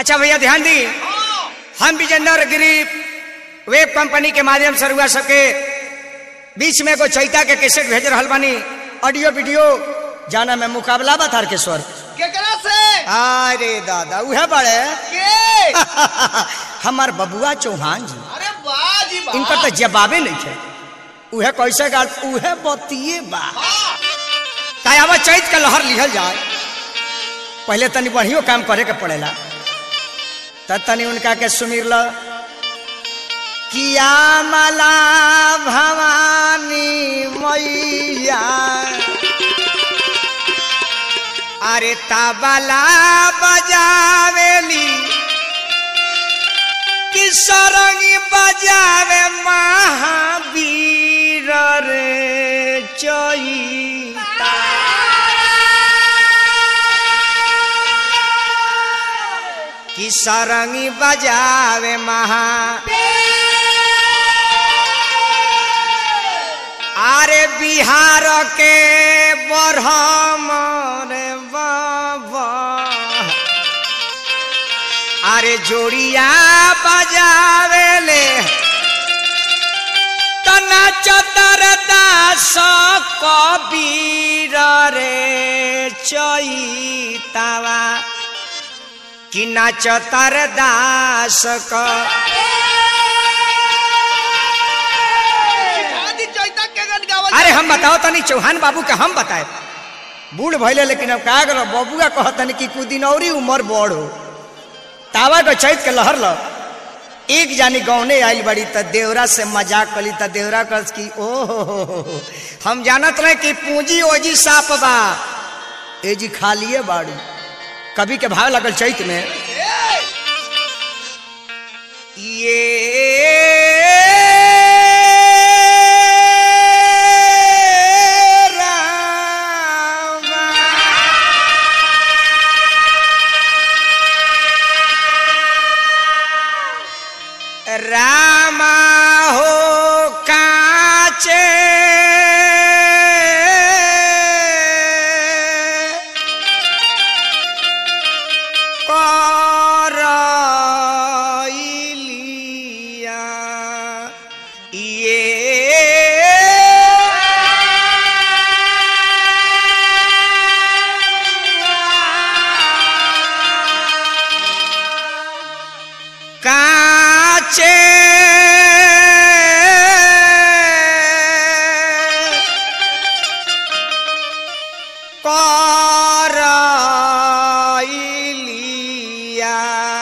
अच्छा भैया ध्यान दी हम विजेंद्र गिरी वेब कंपनी के माध्यम से रुआ सबके बीच में एगो चैता के कैसेट भेज रहा बानी ऑडियो वीडियो जाना में मुकाबला बा तारकेश्वर केकरा से अरे दादा उहे बड़े के हमार बबुआ चौहान जी अरे वाह जी वाह इनकर तो जवाबे नहीं थे उहे कैसे गाल उहे बतिए बा हाँ, कायावा चैत के लहर लिहल जाए पहले तनी बढ़ियो काम करे के पड़ेला तब तनी उनका के सुमिर ल किया मला भवानी मैया अरे तबला बजावेली कि सरंगी बजावे महावीर रे चैता कि सरंगी बजावे महा अरे बिहार के बरहम रे बाबा अरे जोड़िया बजावेले तना चतर दास कबीर रे चैतावा कि नाचतर दास क आदि चैता के गन गावल अरे हम बताओ तनी चौहान बाबू के हम बताए बूढ़ भैले लेकिन अब का करो बबुआ कहतनी कि कुछ दिन और उम्र बड़ हो तावा के चैत के लहर ल एक जानी गौने आइल बड़ी त देवरा से मजाक कली त देवरा कर की ओ हो हो हो हो। हम जानत रहे कि पूंजी ओजी साप बा एजी खालिए बाड़ी कभी के भाव लगल चैत में ये रामा रामा हो काचे करइलिया ये काचे करइलिया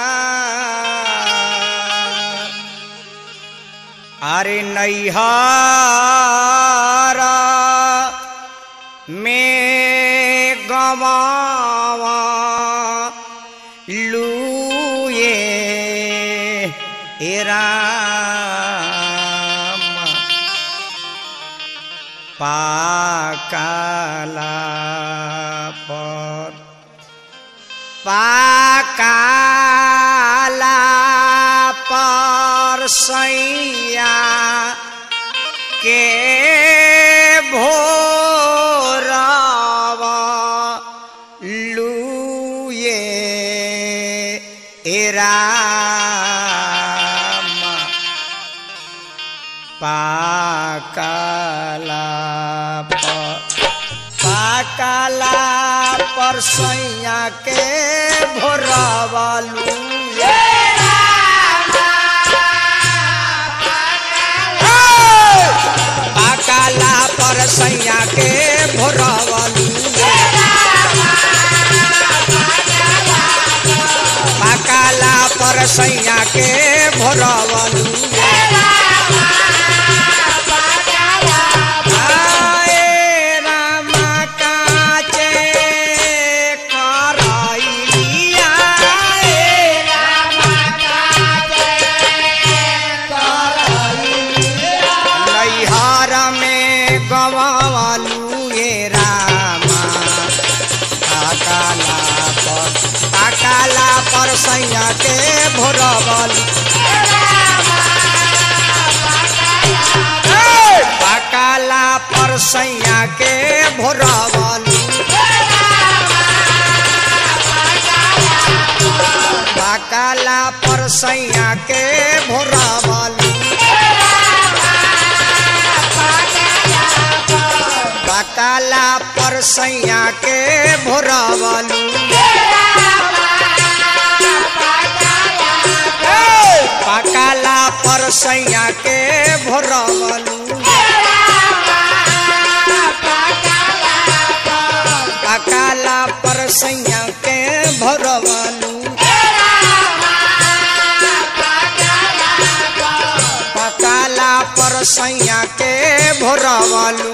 अरे नैहर में गवावा लूए हे राम पाकाला पर पाकाला पर सैया के भोरवा लूए ए राम पाकाला पर पाकाला पर सैया के भोरवा लूए पाकाला पर सैया के भोरवलू पाकाला पर सैया के भोरवलू आए रामा काचे करइलिया ए नैहर में गवालू ये रामा काकाला पर काकाला पर सैया के भोरबल काकाला पर सैया के भोरबल पकाला पर सैया के भोरावलू पकाला पर सैया के भोरावलू पकाला पर सैया के भोरावलू पकाला पर सैया के भोरवलू पकाला पर सैया के भोरवलू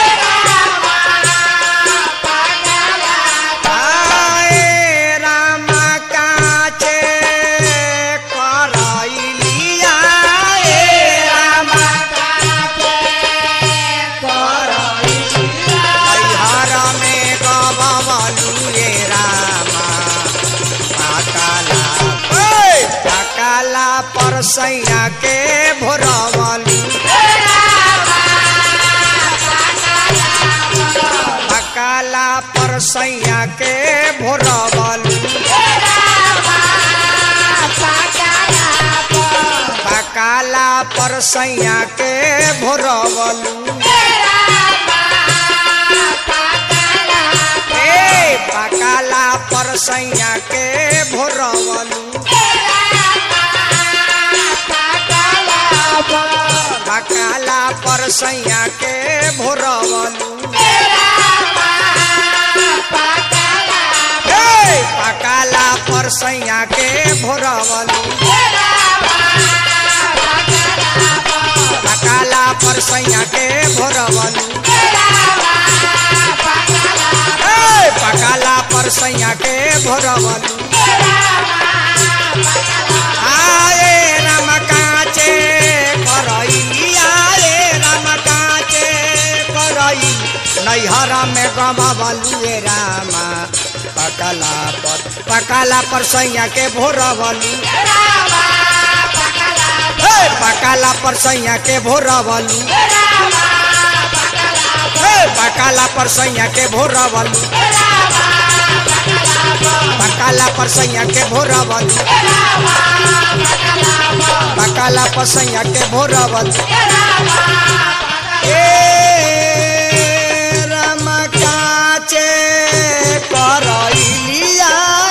आए राम काचे करैलिया ए राम हर में गबलू ए रामा पकाला ओए पकाला पर सैया के भोरवलू पकाला पर सैया के भोरवलू पकाला पर सैया के भोरवलू ए पकाला पर सैया के भोरवलू पकाला पर सैया के भोरवलू ए पकाला पर सैया के भोरवलू पकाला पर सैया के भोरवलू ए पकाला पर सैया के भोरवलू आए राम काचे करई आए राम काचे करई नैहरा में गमवलू ए रामा पकाला पर पकाला पर सैया के भोरवलू हे पकाला पर सैया के भोरवलू हे पकाला पर सैया के भोरवलू पकाला पर सैया के भोरवलू पकाला पर सैया के भोरवलू ए राम काचे करैलिया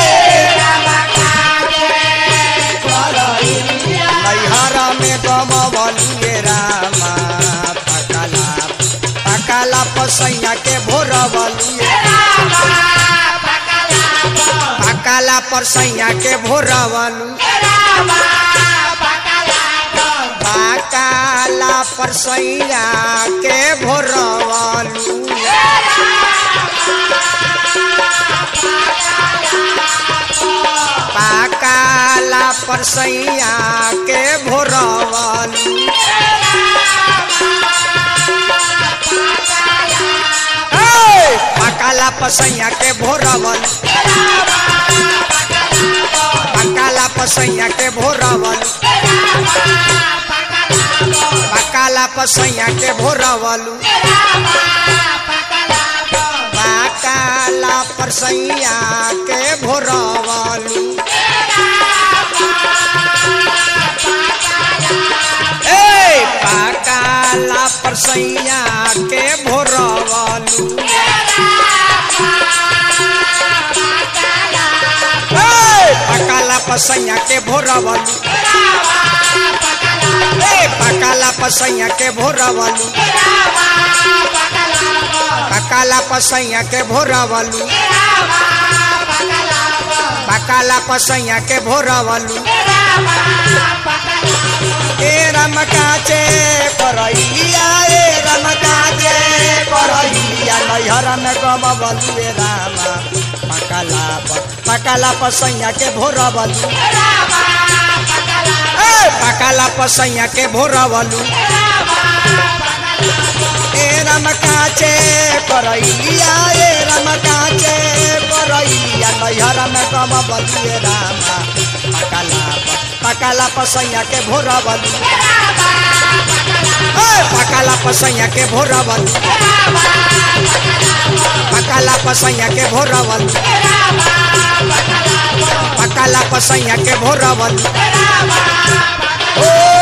नैहरा में गमवलिए रामा पकाला पकाला पसैया के भोरवलिए पकाला परसैया के भोरवलू पकाला परसैया के भोरवलू पकाला परसैया के भोरवलू ए, पकाला पसैया के भोरवल पकाला पसैया के भोरवल पकाला पसैया के भोरवलू पकाला परसैया के भोरवलू ए पकाला परसैया के भोरवलू ए पकाला पसैया के भोरवलू ए पकाला पसैया के भोरवलू पकाला पसैया के भोरवलू पकाला पसैया के भोरवलू ए रमकाचे करैया ए रमकाचे करैया नैहरा में गमवलू ए रामा पकाला प- पकाला पसैया के भोरवलू ए पकाला पसैया के भोरवलू ए रमकाचे करैया ए रमकाचे करैया नैहरा में गमवलू ए रामा पकाला प- पकाला पसैया के भोरवलू ए पकाला पसैया के भोरवलू पकाला पसैया के भोरवलू पकाला पसैया के भोरवल ओ